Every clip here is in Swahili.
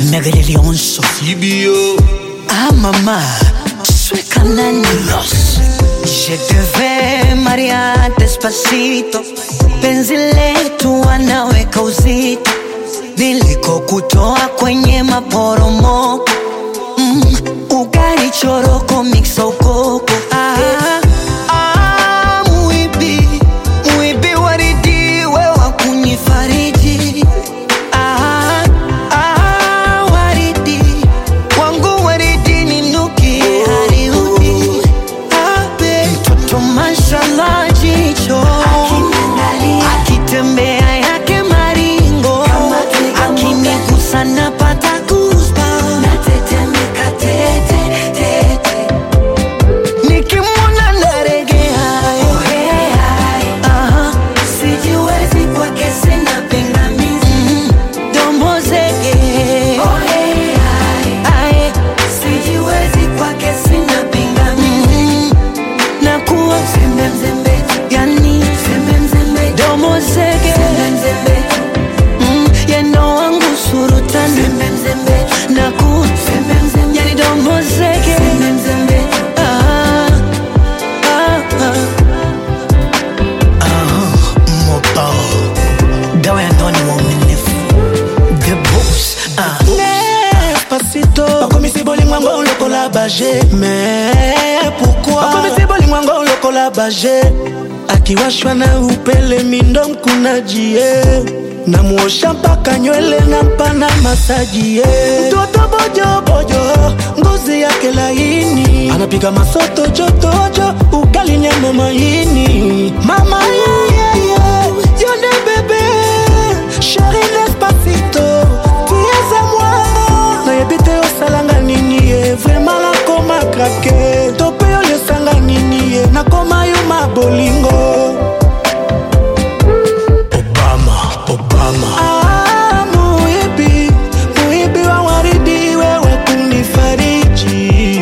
Megaleli onso Ibio Ah maman, soy cananios Je devais Maria despacito Penzi letu wanaweka uzito Nilikokutoa kwenye maporomoko mm, Ugali choroko mixa ukoko ah, ah, muibi, muibi waridi wewa kunifariji ah, ah, waridi wangu waridi ninuki hariudi abe mtoto mashallah jicho akitembea yake maringo akinigusa napata goosebumps. nikimwona naregea Aha. Mm, domo zege Ae. Mm, nakuwa yani domo zege Mm, yendo wangu surutani nakuwa yani domo zege Ah, ah, ah. mopa dawa ya ndani waaminifu the boss ah. Despacito bakomisi bolingwango lokola baje mais pourquoi bakomisi bolingwango lokola baje akiwashwa na upele mindo mkunajie namuosha mpaka nywele na mpana masajie mtoto bojobojo ngozi yake laini anapiga masoto jotojo ugali nyama maini mama yeyeye yone bebe sheri despacito tieza mwa nayebi te osalanga nini ye vraimen nakoma krake to mpe oyo esanga nini ye nakoma yo mabolingo obama obama ah, muibi muibi wa waridi wewe kunifariji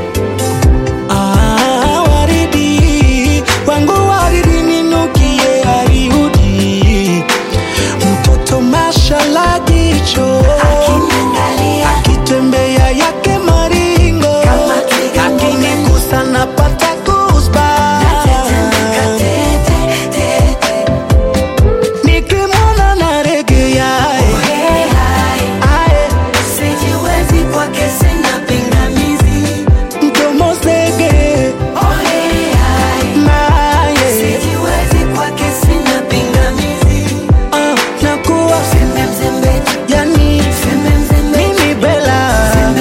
ah, waridi wangu waridi ninukie ariudi mtoto mashala jicho akitembea yake maringo akinigusa napata goosebumps. nikimwona naregea ae mdomo zege naye ah, nakuwa yani mimi bela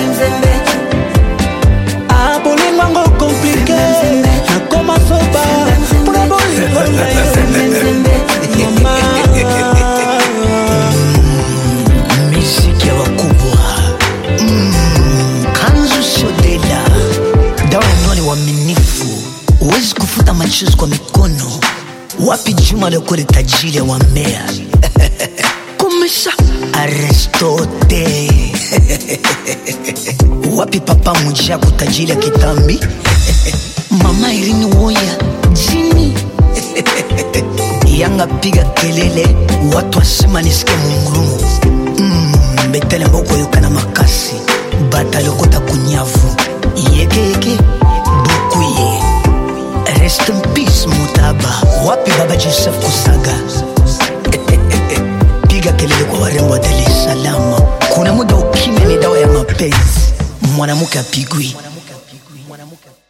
ah, bolingwango komplike nakoma soba mpona bolingo na yo mama miziki ya wakubwa mm, kanzu sodela dawa ya ndani waaminifu huwezi kufuta machozi kwa mikono wapi juma lekole tajiri ya wamea kumesha aristote wapi papa mujaku tajiri ya kitambi mama irini woya jini yanga piga kelele watu wasima nisike mungurumu mm, betele mboko yokana makasi bata lokota kunyavu yekeyeke bukuye rest in peace mutaba wapi baba joseph kusaga piga kelele kwa warembo wa dar es salaam kuna muda ukimya ni dawa ya mapenzi mwanamke apigwi